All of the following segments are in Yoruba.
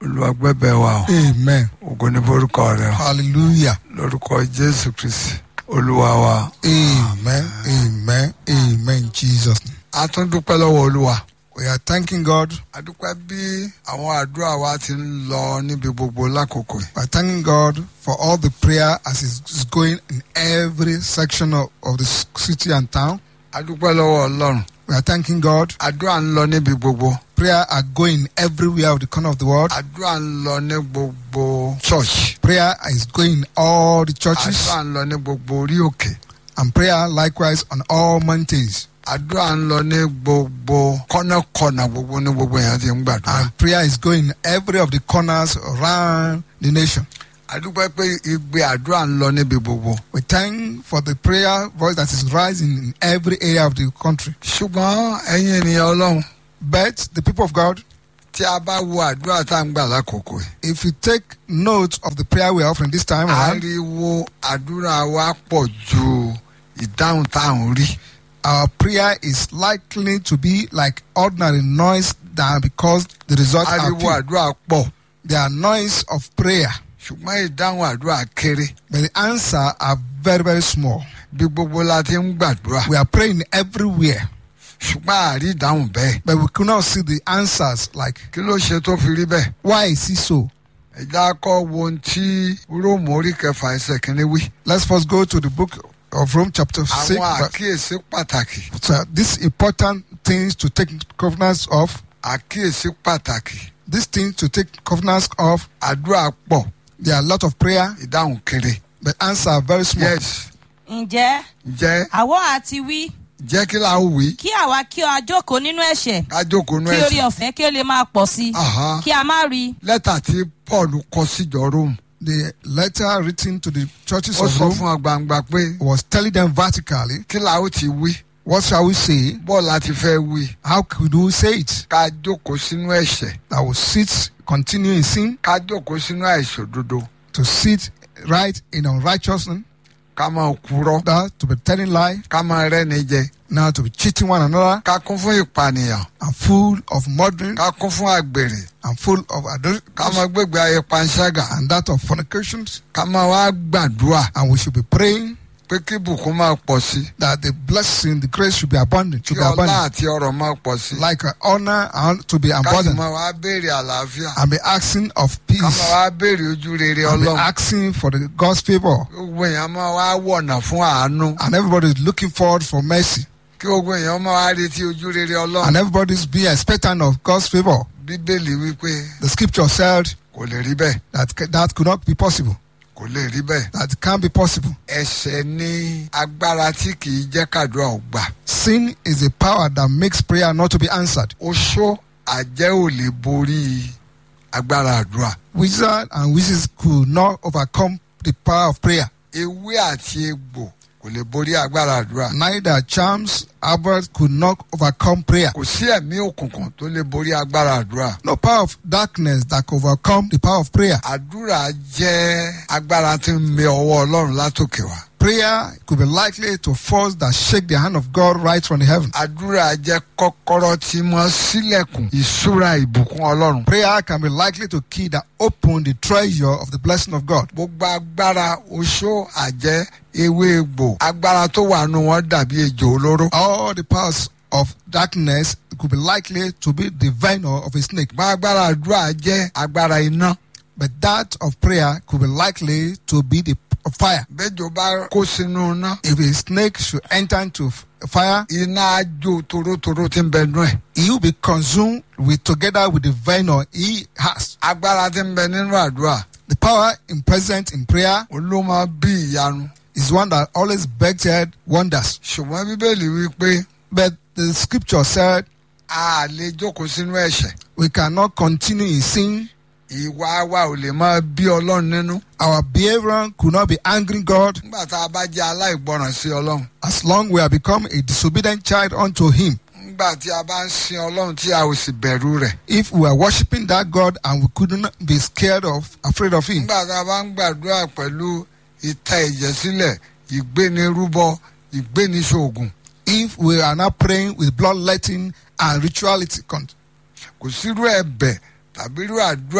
olùwàgbẹ́bẹ̀ wa o Amen. ògo ní forúkọ rẹ o Hallelujah. lórúkọ jésù kristi olúwa wa Amen. Amen. Amen. Jesus. name. a tún dúpẹ́ lọ́wọ́ olúwa We are thanking God. a dúpẹ́ bí àwọn àdúrà wa ti ń lọ níbi gbogbo lákòókò yìí We are thanking God for all the prayer as it's going in every section of, of the city and town. a dúpẹ́ lọ́wọ́ ọlọ́run We are thanking God. àdúrà ń lọ níbi gbogbo Prayer are going everywhere of the corner of the world. àdúrà ń lọ ní gbogbo church Prayer is going in all the churches. àdúrà ń lọ ní gbogbo orí òkè And prayer likewise on all mountains. àdúrà ń lọ ní gbogbo kọ́nàkọ́nà gbogbo ní gbogbo èèyàn ti ń gbàdúrà And prayer is going in every of the corners around the nation. a dúpẹ́ pé igbe àdúrà ń lọ níbi gbogbo We thank for the prayer voice that is rising in every area of the country. ṣùgbọ́n ẹ̀yin ènìyàn ọlọ́run But the people of God, tí a bá wo àdúrà tá à ń gbà lákòókò yìí if you take note of the prayer we are offering this time around, ariwo àdúrà wa pọ̀ ju ìdáhùn tá à ń rí our prayer is likely to be like ordinary noise than because the result are ariwo few. àdúrà pọ̀ They are noise of prayer, ṣùgbọ́n ìdáhùn àdúrà kéré but the answer are very, very small. bí gbogbo la ti ń gbàdúrà We are praying everywhere, ṣùgbọ́n àrí ìdáhùn bẹ́ẹ̀ but we could not see the answers. Like, kí ló ṣe tó fi rí bẹ́ẹ̀ why is it so? ẹ̀já kọ́ wo ohun tí róòmù orí kẹfà ẹsẹ̀ kìíní wí Let's first go to the book of Rome, chapter 6. àwọn verse- àkíyèsí pàtàkì So these important things to take covenants of, àkíyèsí pàtàkì these things to take covenants of, àdúrà pọ̀ there are a lot of prayer, ìdáhùn kéré but answer are very small. yes ǹjẹ́ jẹ́ àwọ̀ àti wí jẹ́ kí la ó wí kí àwa kí ọ jókòó nínú ẹ̀ṣẹ̀ ká jókòó nú kí orí ẹ̀sìn ọ̀fẹ́ kí ó lè máa pọ̀ sí i Aha. kí a má rí i lẹ́tà tí paul kọ síjọ róòmù The letter written to the churches ó of sọ Rome fún ọ gbangba pé was telling them vertically, kí la ó ti wí what shall we say? bọ́ọ̀ láti fẹ́ wí How could we say it? ká jókòó sínú ẹ̀ṣẹ̀ That will sit, continue in sin, ká jókòó sínú àìṣòdodo to sit right in unrighteousness, ká máa kúrọ́ that to be telling lie, ká máa rẹ́ni jẹ now to be cheating one another, ká kún fún ìpànìyàn and full of murdering, ká kún fún àgbèrè and full of adultery, ká máa gbégbé ayé panṣágà and that of fornications. ká máa wá gbàdúrà And we should be praying pé kí ìbùkún máa pọ̀ sí that the blessing, the grace should be abundant, kí should be ọlá abundant, àti ọrọ̀ máa pọ̀ sí like uh, honor and to be ká sì abundant, máa wá béèrè àlàáfíà and be asking of ká máa peace, wá béèrè ojú rere and be ọlọ́run asking for the God's favor. gbogbo èèyàn máa wá wọ̀nà fún àánú And everybody is looking forward for mercy, kí gbogbo èèyàn máa wá retí ojú rere ọlọ́run and everybody is being expectant of God's favor. bíbélì wípé The scripture said kò lè rí bẹ́ẹ̀ that ca- that could not be possible, kò lè rí bẹ́ẹ̀ that can't be possible. ẹ̀ṣẹ̀ ní agbára tí kì í jẹ́ kàdúrà ò gbà Sin is a power that makes prayer not to be answered. oṣó àjẹ́ ò lè borí agbára àdúrà Wizards and witches could not overcome the power of prayer. ewé àti egbò kò lè borí agbára àdúrà Neither charms, Albert could not overcome prayer. kò sí ẹ̀mí òkùnkùn tó lè borí agbára àdúrà No power of darkness that could overcome the power of prayer. àdúrà jẹ́ agbára tí ń mẹ ọwọ́ ọlọ́run látòkè wá Prayer could be likely to force that shake the hand of God right from the heaven. àdúrà jẹ́ kọ́kọ́rọ́ tí mọ́ sílẹ̀kùn ìṣúra ìbùkún ọlọ́run Prayer can be likely to key that open the treasure of the blessing of God. gbogbo agbára oṣó àjẹ́ ewé egbò agbára tó wà nù wọn dàbí ejò olóró All the powers of darkness could be likely to be the venom of a snake. ṣùgbọ́n agbára àdúrà jẹ́ agbára iná But that of prayer could be likely to be the of fire. bẹ́jọ bá kó sínú iná If a snake should enter into f- fire, iná á jó torótoró tí ń bẹ nú ẹ̀ he will be consumed with together with the venom he has. agbára tí ń bẹ nínú àdúrà The power in present in prayer òun ló máa bí ìyanu is one that always begged wonders. ṣùgbọ́n bíbélì wí pé But the scripture said a lè jókòó sínú ẹ̀ṣẹ̀ we cannot continue in sin. ìwà wa ò lè máa bí ọlọ́run nínú Our behavior could not be angering God nígbà tá a bá jẹ́ aláìgbọràn sí ọlọ́run as long we have become a disobedient child unto Him. nígbà tí a bá ń sin ọlọ́run tí a ò sì bẹ̀rù rẹ̀ If we are worshiping that God and we couldn't be scared of, afraid of Him. nígbà tá a bá ń gbàdúrà pẹ̀lú ìta ẹ̀jẹ̀ sílẹ̀ ìgbénirúbọ ìgbéniṣoògùn If we are not praying with bloodletting and rituality, con- kò sírú ẹ̀bẹ̀ tàbí irú àdúrà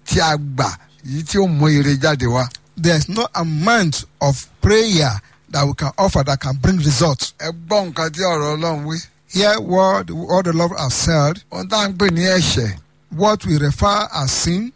tí a gbà yìí tí ó mú ire jáde wá. There's no amount of prayer that we can offer that can bring results. ẹ gbọ́ nǹkan tí ọ̀rọ̀ ọlọ́run wí. Hear what, what the Lord has said. ohun tá à ń pè ní ẹ̀ṣẹ̀ What we refer as sin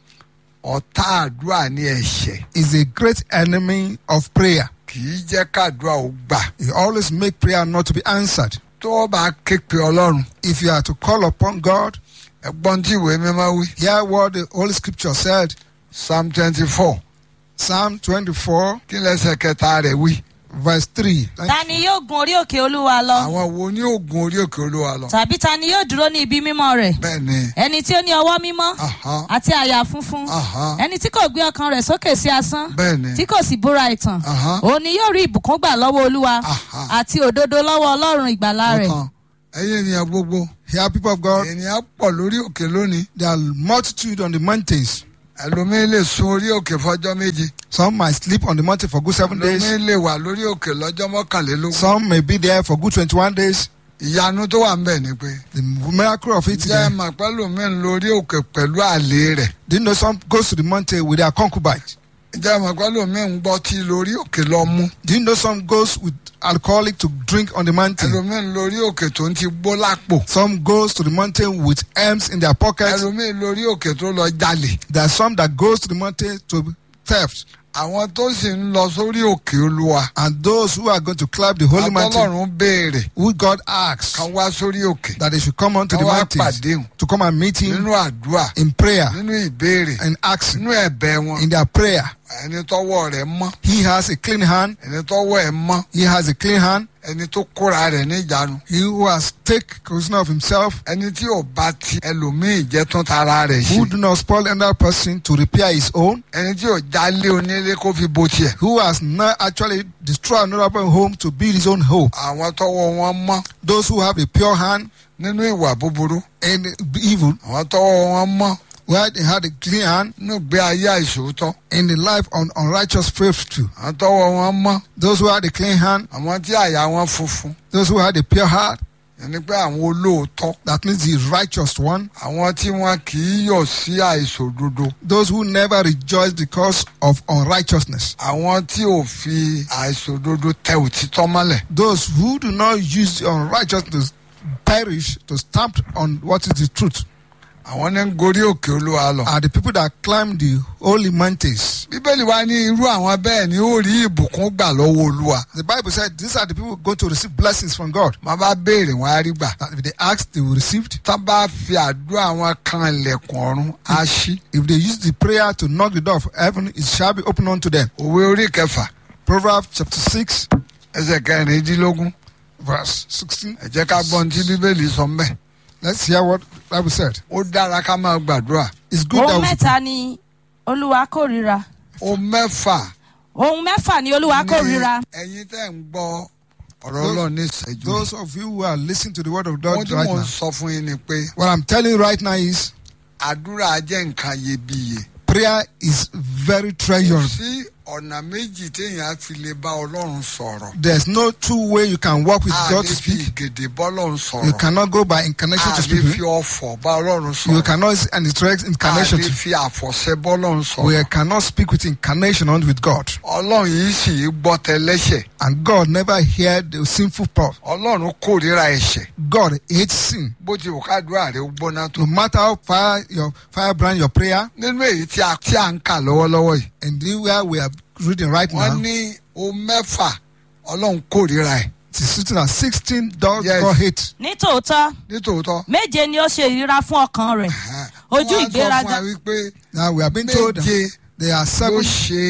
ọ̀tá àdúrà ní ẹ̀ṣẹ̀ is a great enemy of prayer. kì í jẹ́ kádùá ó gbà. It always make prayer not to be answered. tó o bá ké pe ọlọ́run If you are to call upon God, ẹ gbọ́n tí ìwé mímọ́ wí. hear what the Holy Scripture said. psalm twenty four Psalm 24, kí lẹ́sẹ̀ kẹta rẹ̀ wí. verse 3. ta ni yóò gun orí òkè olúwa lọ àwọn wo ní oògùn orí òkè olúwa lọ. tàbí ta ni yóò dúró ní ibi mímọ́ rẹ̀ bẹ́ẹ̀ ni ẹni tí ó ní ọwọ́ mímọ́ aha, àti àyà funfun aha, ẹni tí kò gbé ọkàn rẹ̀ sókè sí asán bẹ́ẹ̀ ni tí kò sì búra ìtàn aha, òun ni yóò rí ìbùkún gbà lọ́wọ́ olúwa aha. àti òdodo lọ́wọ́ ọlọ́run ìgbàlà rẹ̀ ọkàn ẹ̀yin ènìyàn gbogbo Hear, people of God, ènìyàn pọ̀ lórí òkè lónìí there are multitude on the mountains. ẹlòmíín lè sun orí òkè fọjọ́ méje Some might sleep on the mountain for good seven days. ẹlòmíín lè wà lórí òkè lọ́jọ́ mọ́kànlélógún. Some may be there for good 21 days. ìyanu tó wà ń bẹ̀ ni pé The miracle of it jẹ́ there. màpẹ́lòmíín lórí òkè pẹ̀lú àlè rẹ̀ Do you know some goes to the mountain with their concubine? jẹ́ màpẹ́lòmíín gbọ́ tí lórí òkè lọ mú Do you know some goes with alcoholic to drink on the mountain? ẹlòmíín lórí òkè tó ń ti gbó lápò Some goes to the mountain with arms in their pockets. ẹlòmíín lórí òkè tó lọ jalè There are some that goes to the mountain to theft. àwọn tó sì ń lọ sórí òkè olúwa And those who are going to climb the holy mountain, àtọ́lọ́run béèrè who God asks kan wá sórí òkè that they should come onto kan the wá mountains pàdé hùn to come and meet him nínú àdúrà in prayer nínú ìbéèrè and asking nínú ẹ̀bẹ̀ wọn in their prayer. ẹni tọ́wọ́ rẹ̀ mọ́ He has a clean hand. ẹni tọ́wọ́ ẹ̀ mọ́ He has a clean hand. ẹni tó kóra rẹ̀ níjànú He who has take possession of himself, ẹni tí ò bá ti ẹlòmíì jẹ́ tún tara rẹ̀ who ṣe do not spoil another person to repair his own, ẹni tí ò jálé onílé kó fi bo tiẹ̀ who has not actually destroyed another person's home to build his own home. àwọn tọ́wọ́ wọn mọ́ Those who have a pure hand nínú ìwà búburú and evil, àwọn tọ́wọ́ wọn mọ́ where they had a clean hand nínú ìgbé ayé àìsòótọ́ in the life of unrighteous faith too. àwọn tọ́wọ́ wọn mọ́ Those who had a clean hand, àwọn tí àyà wọn funfun those who had a pure heart, ẹni pé àwọn olóòótọ́ that means the righteous one, àwọn tí wọn kì í yọ̀ sí àìsòdodo those who never rejoice because of unrighteousness, àwọn tí ò fi àìsòdodo tẹ òtítọ́ mọ́lẹ̀ those who do not use the unrighteousness to perish to stamp on what is the truth, àwọn ní ń gorí òkè olúwa lọ. are the people that climb the holy mountains. bíbélì wa ní irú àwọn bẹ́ẹ̀ ni ó rí ìbùkún gbà lọ́wọ́ olúwa The Bible said these are the people going to receive blessings from God. má bá béèrè wọn á rí gbà. That if they ask, they will receive. tá bá fi àdúrà wọn kan ilẹ̀kùn ọ̀run á ṣí. If they use the prayer to knock the door of heaven, it shall be opened unto them. òwe orí kẹfà Proverbs chapter 6, ẹsẹ̀ kẹrìndínlógún verse 16. ẹ jẹ́ ká gbọ́ ohun tí bíbélì sọ mbẹ́. Let's hear what the Bible said. ó dára ká máa gbàdúrà. It's good that ohun we mẹ́ta ni olúwa kórìíra ó mẹ́fà ohun mẹ́fà ni olúwa kórìíra ẹ̀yin tẹ́ ń gbọ́ ọ̀rọ̀ ọlọ́run ní ìṣẹ́jú. Those of you who are listening to the word of ohun God tí right mò ń now, sọ fún yín ni pé what I'm telling you right now is àdúrà jẹ́ nǹkan iyebíye. prayer is very kò treasured. sí ọ̀nà méjì téèyàn á fi lè bá ọlọ́run sọ̀rọ̀. There's no two way you can walk with a God lè to fi speak. ìgèdè bọ́lọ́run You sọ̀rọ̀. cannot go by incarnation a to lè speak. fi ọ̀fọ̀ bá ọlọ́run You sọ̀rọ̀. cannot and direct a incarnation lè to fi àfọ̀ṣẹ bọ́lọ́run We sọ̀rọ̀. cannot speak with incarnation on with God. ọlọ́run yìí sì í gbọ́ tẹlẹ́ṣẹ̀. And God never heard the sinful part. ọlọ́run kórìíra ẹ̀ṣẹ̀. God hates sin. bó ti wù kádùá rẹ̀ ó gbóná tó. No matter how fire your firebrand your prayer, nínú èyí tí a tí a ń kà lọ́wọ́lọ́wọ́ yìí. and the where we are reading right wọ́n now, ní o mẹ́fà ọlọ́run kórìíra ẹ̀. it is written that 16 does Yes. God hate. nítòótọ́ nítòótọ́. méje ni ó ṣe ìríra fún ọkàn rẹ̀ ojú wọ́n á sọ fún ìgbéraga wa wípé Now we have been told that méje there are ló seven,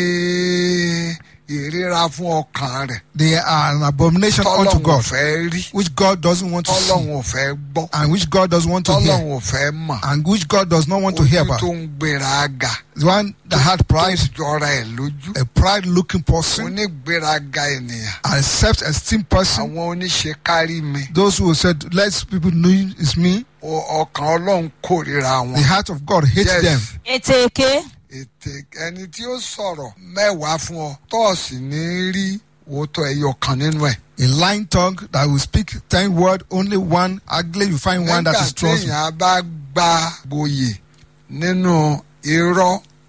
ṣe ìríra fún ọkàn rẹ̀. they are an abomination unto tọ́lọ́run ò God, fẹ́ rí. which God doesn't want to see, tọ́lọ́run ò fẹ́ gbọ́. and which God doesn't want to hear, tọ́lọ́run ò fẹ́ mọ̀. and which God does not want to hear ojú about. tó ń gbéraga. The one that had pride, tó jọra ẹ̀ lójú. a pride looking person, onígbéraga ènìyàn. a self-esteem person, àwọn oníṣe kárí mi. those who said, let people know it's me, o- ọkàn ọlọ́run kórìíra the wọn. heart of God hates Yes. them. ètè èké ètè ẹni tí ó sọ̀rọ̀ mẹ́wàá fún ọ tọ́ọ̀sì ní rí òótọ́ ẹyọ kan nínú ẹ̀. A lying tongue that will speak ten word, only one. Ugly, you find one that nígbà is trustworthy. téèyàn bá gba gboyè nínú irọ́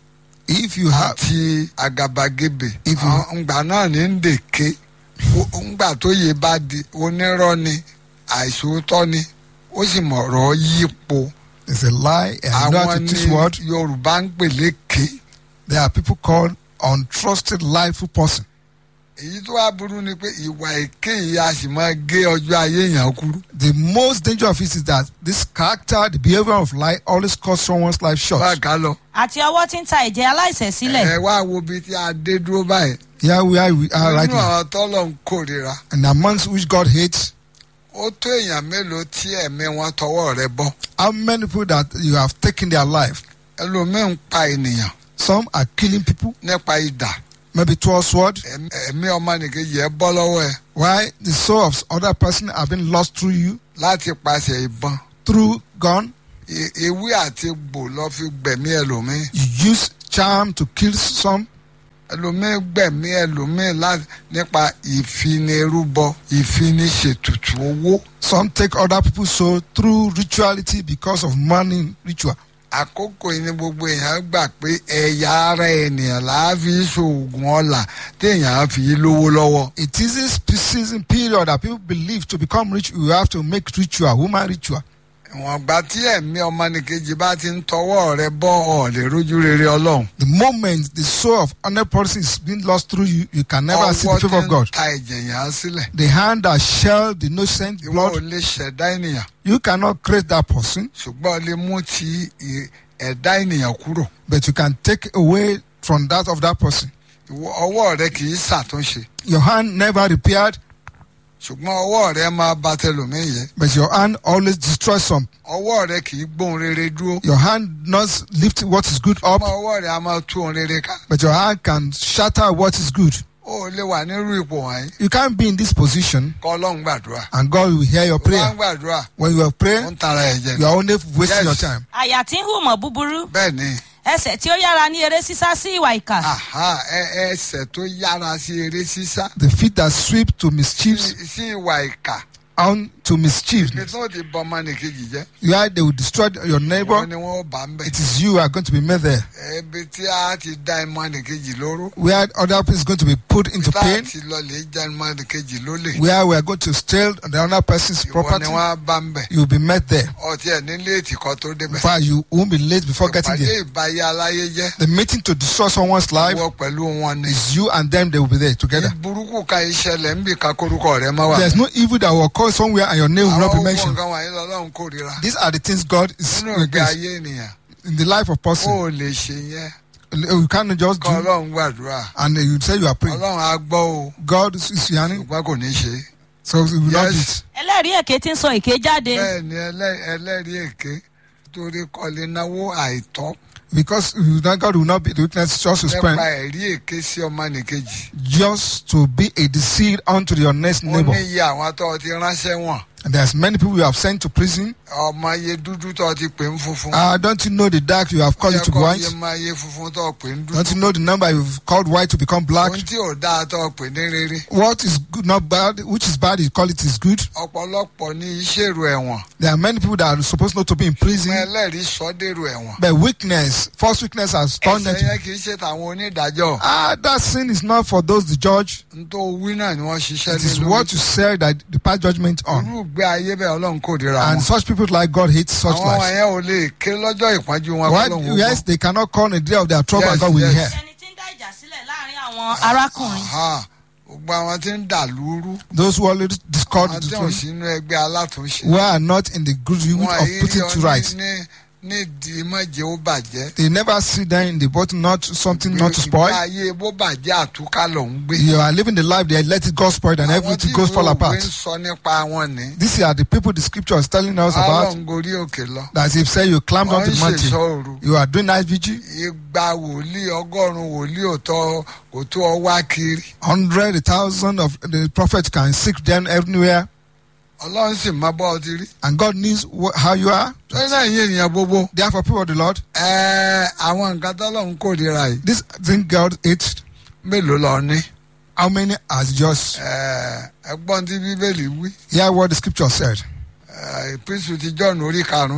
If you have, àti àgàbàgebè If you- àwọn ngbà náà ní ń dèké O- ngbà tó yẹ bá di onírọ́ ni àìsòótọ́ ni ó sì mọ̀rọ̀ yípo it's a lie and you know how àwọn to ní teach word. yorùbá ń pè lékè There are people called untrusted, liable person. èyí tó wá burú ni pé ìwà èké yìí a sì máa gé ọjọ́ ayé èèyàn kúrú The most danger of it is that this character, the behavior of lie, always cuts someone's life bá short. ká lọ àti ọwọ́ tí ń ta ẹ̀jẹ̀ aláìṣẹ̀ sílẹ̀ ẹ wá wo ibi tí a dé dúró báyìí Here we are, we are right nínú now. àwọn tọ́lọ̀ ń kórira And amongst which God hates, ó tó èèyàn mélòó tí ẹ̀mí wọn tọwọ́ rẹ̀ bọ́ how many people that you have taken their life? ẹlòmíín ń pa ènìyàn Some are killing people, nípa idà maybe through sword. ẹ̀mí ẹ̀mí ọmọnìkejì ẹ bọ́ lọ́wọ́ ẹ Why the soul of other person have been lost through you, láti paṣẹ ìbọn through gun. E- ewé àti egbò lọ fi gbẹ̀mí ẹlòmíín You use charm to kill some. ẹlòmíín gbẹ̀mí ẹlòmíín láti nípa ìfinirúbọ ìfiniṣètùtù owó Some take other people's soul through rituality because of money ritual. àkókò yìí ni gbogbo èèyàn gbà pé ẹ̀yà ara ènìyàn làá fi ṣoògùn ọ̀la téèyàn á fi lówó lọ́wọ́ It is this season period that people believe to become rich, you have to make ritual, woman ritual. ìwọ̀n gbà tí ẹ̀mí ọmọnìkejì bá ti ń tọwọ́ rẹ bọ́ ọ̀ lè rójú rere ọlọ́run The moment the soul of another person is being lost through you, you can never see the ọwọ́ favor tí of ń God. ta ẹ̀jẹ̀ yẹn á sílẹ̀ The hand that shelled the innocent ìwọ ò blood, lè ṣẹ̀dá ènìyàn you cannot create that person, ṣùgbọ́n o lè mú ti ì- ẹ̀dá ènìyàn kúrò but you can take away from that of that person. Ìwọ- ọwọ́ rẹ kì í ṣàtúnṣe Your hand never repaired, ṣùgbọ́n ọwọ́ rẹ máa bà tẹlòmíì yẹ but your hand always destroys some. ọwọ́ rẹ kì í gbóhun rere dúró Your hand not lift what is good up, ọmọ ọwọ́ rẹ a máa tú ohun rere ká but your hand can shatter what is good. ó lè wà nírú ipò wọ̀nyí You can't be in this position kọ́ ọlọ́run gbàdúrà and God will hear your ó bá ń prayer. gbàdúrà When you are ó praying, ń tara ẹ̀jẹ̀ you are only Yes. wasting your time. àyà tí ń hùmọ̀ búburú bẹ́ẹ̀ ni ẹsẹ̀ tí ó yára ní eré sísá sí ìwà ìkà àhá ẹ- ẹsẹ̀ tó yára sí eré sísá The feet that sweep to mischief sí sí ìwà ìkà on to mischief. ibi tó ti bọ ọmọnìkejì jẹ́ Yeah, they will destroy your wọ́n neighbor. ni wọ́n bá ń bẹ̀ It is you who are going to be made there. ibi tí a ti dá ọmọnìkejì lóró Where other person is going to be put into tá a pain. ti lọ lè já ọmọnìkejì lólè Where we are going to steal the other person's ìwọ ni property. wọ́n á bá ń bẹ̀ You will be met there. ọtí ẹ̀ nílé ètìkọ́ tó In débẹ̀ fact, you won't be late before getting ìpàdé there. ìbáyé aláyé jẹ́ The meeting to destroy someone's life wọ́n pẹ̀lú wọn ni is you and them. They will be there together. burúkú ka ìṣẹ̀lẹ̀ ń bì ká korúkọ rẹ̀ mọ́ wà. There's no evil that will occur somewhere and your name will not àwọn be owó mentioned. nǹkan wọ̀nyí lọ́lọ́run kórìíra These are the things God is nínú ìgbé against ayé ènìyàn in the life of ó person. ò lè ṣe yẹn You can't just kọ́ do ọlọ́run gbàdúrà and you say you are praying. ọlọ́run á gbọ́ o God is is hearing, ṣùgbọ́n kò ní ṣe é. so he will not do Yes. it. ẹlẹ́rìí èké tí ń sọ èké jáde bẹ́ẹ̀ ni ẹlẹ́- ẹlẹ́rìí èké torí kọ́lé náwó àìtọ́ Because you know, God will not be the witness just to nípa spend, ẹ̀rí èké sí ọmọnìkejì just to be a deceit unto your next ó ní neighbor. iye àwọn tó ti ránṣẹ́ wọ̀n And there's many people you have sent to prison. ọmọ iye dúdú tó ti pè ń funfun Uh, don't you know the dark you have called it to be Ó yẹ white? kó iye máa iye funfun tó pè ń Don't you dúdú know the number you've called white to become black? ohun tí ò dáa tó pè ní rere What is good, not bad, which is bad, you call it is good. ọ̀pọ̀lọpọ̀ ní iṣẹ́ èrò ẹ̀wọ̀n There are many people that are supposed not to be in ọmọ prison, ẹlẹ́rìí sọ dèrò ẹ̀wọ̀n but weakness, false weakness has turned them ẹsẹ̀ to. yẹn kì í ṣe tàwọn onídàájọ́ Ah, that sin is not for those the judge. n tó wí náà ni wọ́n ṣiṣẹ́ It is lé what lórí you said that the pass judgment on. irú ìgbé ayé bẹ́ẹ̀ ọlọ́run kò dira And wọn such people like God hate such àwọn lives. yẹn ò lè ké lọ́jọ́ ìpọ́njú wọn Why, kọ́lọ́hún yes, they cannot call on the day of their trouble Yes, and God will yes. hear. ẹni tí ń dá ìjà sílẹ̀ láàrin àwọn arákùnrin gbogbo àwọn tí ń dà lúrú Those who already discord àwọn the tí ò truth, sínú ẹgbẹ́ alátúnṣe who are not in the good unit wọn of èyí putting rí to ọ right. ní- ní nídìí mọ̀jẹ̀ ó bàjẹ́ They never sit down in the bottom, not something not to ìgbé spoil. ayé bó bàjẹ́ àtúkà ló ń gbé You are living the life they let it go spoiled and àwọn tí everything goes fall ìwé òwe apart. ń sọ nípa wọn ní These are the people the scripture is telling us about. ọlọ́run gorí òkè lọ That if say you climbed wọ́n onto ń the ṣèṣọ́ mountain, òru you are doing night vigil, igba wòlíì ọgọ́rùn-ún wòlíì ò tọ́ kò tó ọ wá kiri hundred, a thousand of the prophets can seek them everywhere, ọlọ́run sì máa bọ́ ọ ti rí and God knows wh- how you are. lórí náà yín ènìyàn gbogbo Therefore, people of the Lord, ẹ̀ẹ́ àwọn nǹkan tọ́lọ́run kórìíra yìí this thing God hates, mélòó lọ ní how many has just ẹ̀ẹ́ ẹgbọ́n tí bíbélì wí hear what the scripture said. ẹ̀ẹ́ ìpínsù ti jọ́ọ̀nù orí karùn-ún yẹn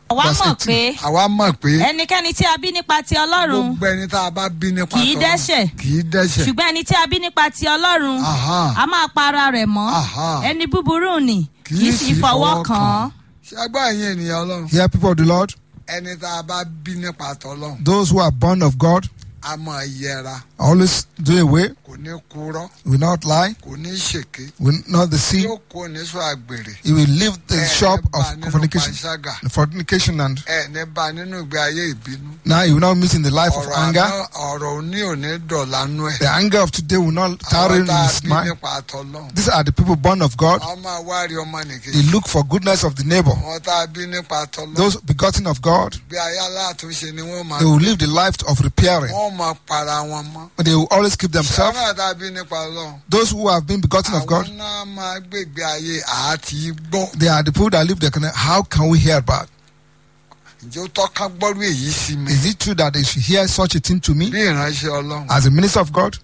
àwa Verse mọ̀ 18. pé àwa mọ̀ pé ẹnikẹ́ni tí a bí nípa ti ọlọ́run gbogbo ẹni tá a bá bí nípa Kì í tọ́lọ́run dẹ́ṣẹ̀. kì í dẹ́ṣẹ̀ ṣùgbọ́n ẹni tí a bí nípa ti ọlọ́run Aha. a máa pa ara rẹ̀ mọ́ Aha. ẹni búburú nì kì í sì fọwọ́ kàn án. ṣé gbọ́ ẹ̀yin ènìyàn ọlọ́run Hear people of the Lord, ẹni tá a bá bí nípa tọ́lọ́run those who are born of God, a máa yẹra always do away, kò ní kúrọ́ will not lie, kò ní ṣèké will not deceive. yóò kó níṣọ àgbèrè He will leave the ẹ shop ní bá of nínú fornication, panṣágà fornication, and ẹ ní bá nínú ìgbé ayé ìbínú now he will not meet in the life of ọ̀rọ̀ anger. àná ọ̀rọ̀ òní òní dọ̀lánú ẹ̀ The anger of today will not tarry àwọn in tá a his bí mind. nípa tọ́lọ́run These are the people born of God. wọ́n máa wárí ọmọ They nìkejì look for goodness of the neighbor. wọ́n tá a bí nípa tọ́lọ́run Those begotten of God, bí ayé aláàtúnṣe ni wọ́n máa they will live the life of repairing. wọ́n máa para wọn mọ́ They will always keep themselves. sọ́nà tá a bí nípa ọlọ́run Those who have been begotten of God, àwọn náà máa gbègbè ayé àti gbọ́ they are the people that live their connect. How can we hear about? ǹjẹ́ ó tọ́ka gbọ́rú èyí sí mi Is it true that they should hear such a thing to me bí ìránṣẹ́ ọlọ́run as a minister of God,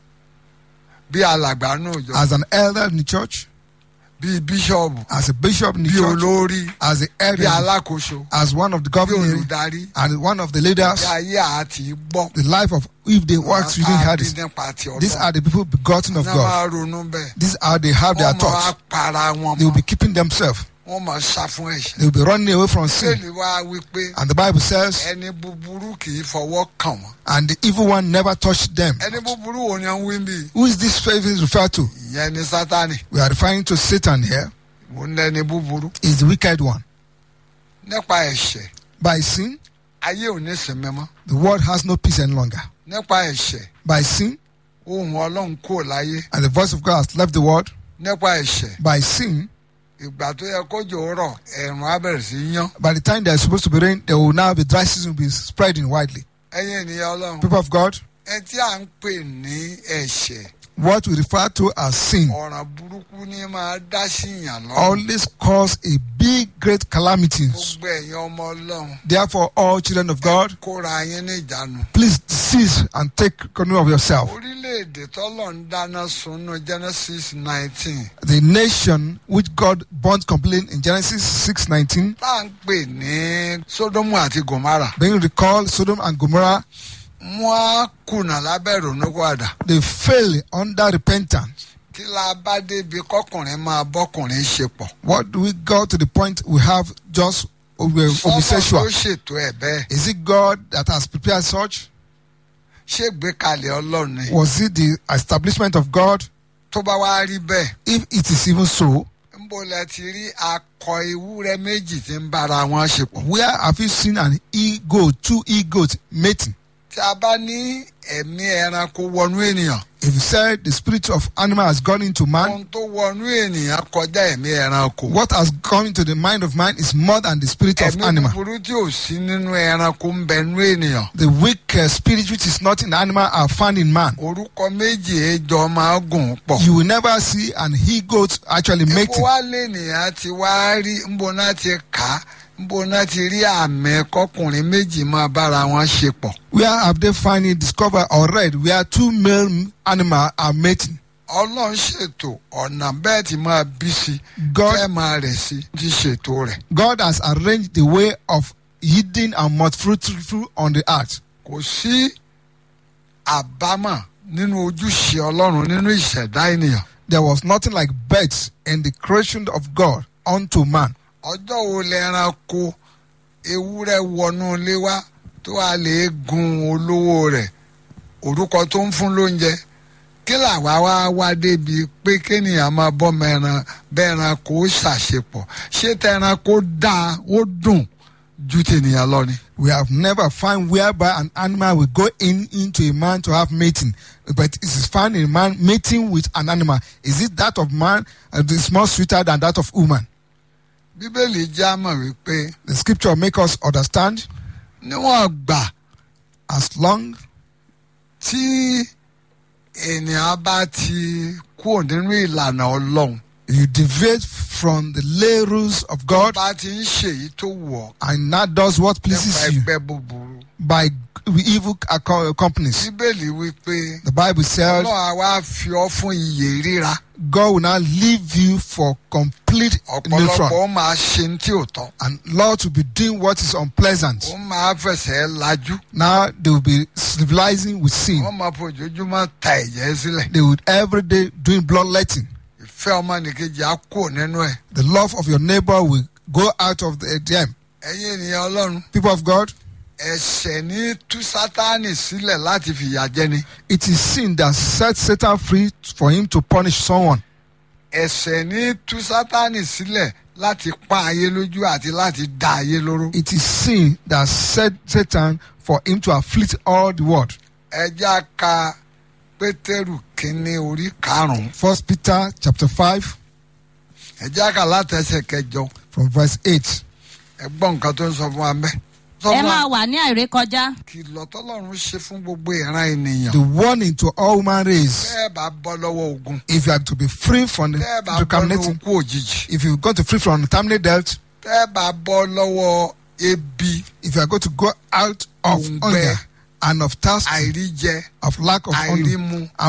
bí alàgbà náà jọ as an elder in the church, bí bíṣọ̀bù as a bishop in the bí church, olórí as the head, bí of- alákòóso as one of the bí governors, olùdarí and one of the leaders? bí ayé àti gbọ́ The life of if they work Àwọn within tá a had bí this. nípa ti These ọlọ́run are the people begotten of náà God. máa ronú bẹ́ẹ̀ These are they have their wọ́n máa thoughts. para wọn They will mọ́ be keeping themselves. wọ́n máa sá fún ẹ̀ṣẹ̀ They will be running away from sin. sẹ́ẹ̀lì wá wípé And the Bible says, ẹni búburú kì í fọwọ́ kàn wọ́n and the evil one never touched them. ẹni búburú wo ni wọ́n wí bí Who is this faith is referred to? ìyẹn ni sátani We are referring to Satan here. òun lẹni búburú Is the wicked one. nípa ẹ̀ṣẹ̀ By sin, ayé ò ní sinmi mọ́ the world has no peace any longer. nípa ẹ̀ṣẹ̀ By sin, ohun ọlọ́run kò láyé and the voice of God has left the world. nípa ẹ̀ṣẹ̀ By sin, ìgbà tó yẹ kójò rọ̀ ẹ̀rùn á bẹ̀rẹ̀ sí í yán by the time there is supposed to be rain, there will now be dry season will be spreading widely. ẹ̀yin ènìyàn ọlọ́run People of God, ẹ tí à ń pè ní ẹ̀ṣẹ̀ what we refer to as sin ọ̀ràn burúkú ní máa dá sí ìyàn lọ́rùn always cause a big, great calamities. gbogbo ẹ̀yin ọmọ ọlọ́run Therefore, all children of God, kóra yín ní ìjánu. please cease and take control of yourself. orílẹ̀-èdè tọ́lọ̀ ń dáná sunú Genesis nineteen The nation which God burnt completely in Genesis 6:19, tá à ń pè ní Sódómù àti Gòmárà being recalled Sodom and Gomorrah, wọ́n á kùnà lábẹ́ ìrònúpìwàdà they fail under repentance. kí la bá débi kọkùnrin máa bọ́kùnrin ṣe pọ̀. What do we go to the point we have just uh, sọ́mọ̀ tó homosexual? ṣètò ẹ̀ bẹ́ẹ̀ Is it God that has prepared such? ṣé gbékalẹ̀ ọlọ́run ni. Was it the establishment of God? tó bá wá rí bẹ́ẹ̀ If it is even so, ńbo lẹ ti rí akọ ewúrẹ́ méjì tí ń bára wọn ṣe pọ̀. where have you seen an ego, two egos mating? tí a bá ní ẹ̀mí ẹranko wọnú ènìyàn If you said the spirit of animal has gone into man, ohun tó wọnú ènìyàn kọjá ẹ̀mí ẹranko. what has gone into the mind of man is more than the spirit of ẹ̀mí animal. búburú tí ò sí nínú ẹranko ń bẹ nú ènìyàn. The weak uh, spirit which is not in animal are found in man. orúkọ méjì ẹjọ máa gùn pọ̀. You will never see an he-goat actually Epo mating. wá lẹ́nìyàn ti wá rí nbọ náà ti kà á nbọ náà ti rí àmì kọkùnrin méjì máa bára wọn ṣe pọ̀. Where have they found it, discovered or read where two male animals are mating? ọlọ́run ṣètò ọ̀nà bẹ́ẹ̀ tí máa bí sí God- fẹ́ máa rẹ̀ sí ti ṣètò rẹ̀. God has arranged the way of yielding and most fruitful on the earth. kò sí àbámọ̀ nínú ojúṣe ọlọ́run nínú ìṣẹ̀dá ènìyàn. There was nothing like birds in the creation of God unto man. ọjọ́ wo lẹ́ranko ewúrẹ́ wọnú ilé wa tó a lè gun olówó rẹ̀ orúkọ tó ń fún lóúnjẹ kí làwa wá wá débi pé kéèyàn máa bọ́mọ ẹran bẹ́ẹ̀ ẹranko ó ṣàṣepọ̀ ṣé tẹranko dáa ó dùn ju tènìyàn lọ ni. We have never found whereby an animal will go in into a man to have mating, but it is found in man mating with an animal. Is it that of man? Uh, it is more sweeter than that of woman. bíbélì já mọ̀ wípé The scripture make us understand níwọ̀n gbà as long tí ènìyàn bá ti kúrò nínú ìlànà ọlọ́run you deviate from the lay rules of tó God bá ti ń ṣèyí tó wù ọ́ and that does what nípa pleases you ẹgbẹ́ búburú by with evil uh, co- companies. bíbélì wípé The Bible says ọlọ́run àwa fi ọ́ fún iyè ríra God will now leave you for complete ọ̀pọ̀lọpọ̀ neutral. ó máa ṣe ní tí ò tọ́ And Lord will be doing what is unpleasant. ó máa fẹsẹ̀ lajú Now they will be civilizing with sin. wọ́n máa fojoojúmọ́ ta ẹ̀jẹ̀ sílẹ̀ They would every day doing bloodletting. ìfẹ́ ọmọnìkejì á kú nínú ẹ̀ The love of your neighbor will go out of the, them. ẹ̀yin ènìyàn ọlọ́run People of God, ẹ̀ṣẹ̀ ní tú sátánì sílẹ̀ láti fìyà jẹni it is sin that sets Satan free for him to punish someone. ẹ̀ṣẹ̀ ní tú sátánì sílẹ̀ láti pa ayé lójú àti láti dá ayé lóró It is sin that set Satan for him to afflict all the world. ẹja ka pétérù kínní orí karùnún First Peter chapter 5 ẹja ka látẹsẹ̀ kẹjọ from verse 8. ẹ gbọ́ nǹkan tó ń sọ fún wa mẹ́. sọ ẹ fún máa wa wà ní àìrékọjá kìlọ̀ tọ́lọ́run ṣe fún gbogbo ìran ènìyàn The warning to all human race tẹ́ ẹ bá bọ́ lọ́wọ́ ogun if you are to be free from the tẹ́ ẹ bá bọ́ contaminating, lọ́wọ́ okú òjijì if you going to free from terminal death, tẹ́ ẹ bá bọ́ lọ́wọ́ ebi if you are going to go out of Òǹgbẹ. hunger and of thirst, àìríjẹ of lack of hunger, àìrímu